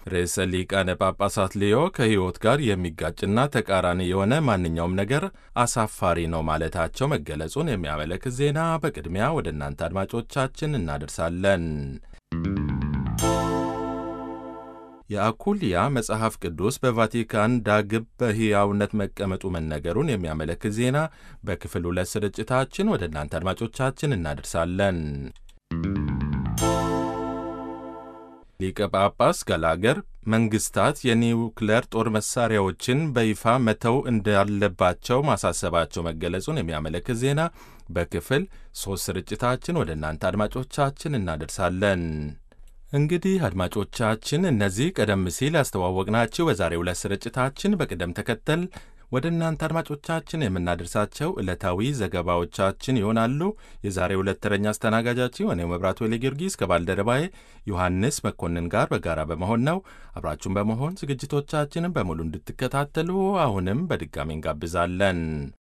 ርዕሰ ሊቃነ ጳጳሳት ሊዮ ከሕይወት ጋር የሚጋጭና ተቃራኒ የሆነ ማንኛውም ነገር አሳፋሪ ነው ማለታቸው መገለጹን የሚያመለክት ዜና በቅድሚያ ወደ እናንተ አድማጮቻችን እናደርሳለን። የአኩልያ መጽሐፍ ቅዱስ በቫቲካን ዳግም በሕያውነት መቀመጡ መነገሩን የሚያመለክት ዜና በክፍል ሁለት ስርጭታችን ወደ እናንተ አድማጮቻችን እናደርሳለን። ሊቀ ጳጳስ ገላገር መንግስታት የኒውክሌር ጦር መሳሪያዎችን በይፋ መተው እንዳለባቸው ማሳሰባቸው መገለጹን የሚያመለክት ዜና በክፍል ሦስት ስርጭታችን ወደ እናንተ አድማጮቻችን እናደርሳለን። እንግዲህ አድማጮቻችን እነዚህ ቀደም ሲል ያስተዋወቅናችሁ በዛሬው ዕለት ስርጭታችን በቅደም ተከተል ወደ እናንተ አድማጮቻችን የምናደርሳቸው ዕለታዊ ዘገባዎቻችን ይሆናሉ። የዛሬው ዕለት ተረኛ አስተናጋጃችን እኔው መብራቱ ወሌ ጊዮርጊስ ከባልደረባዬ ዮሐንስ መኮንን ጋር በጋራ በመሆን ነው። አብራችሁን በመሆን ዝግጅቶቻችንን በሙሉ እንድትከታተሉ አሁንም በድጋሚ እንጋብዛለን።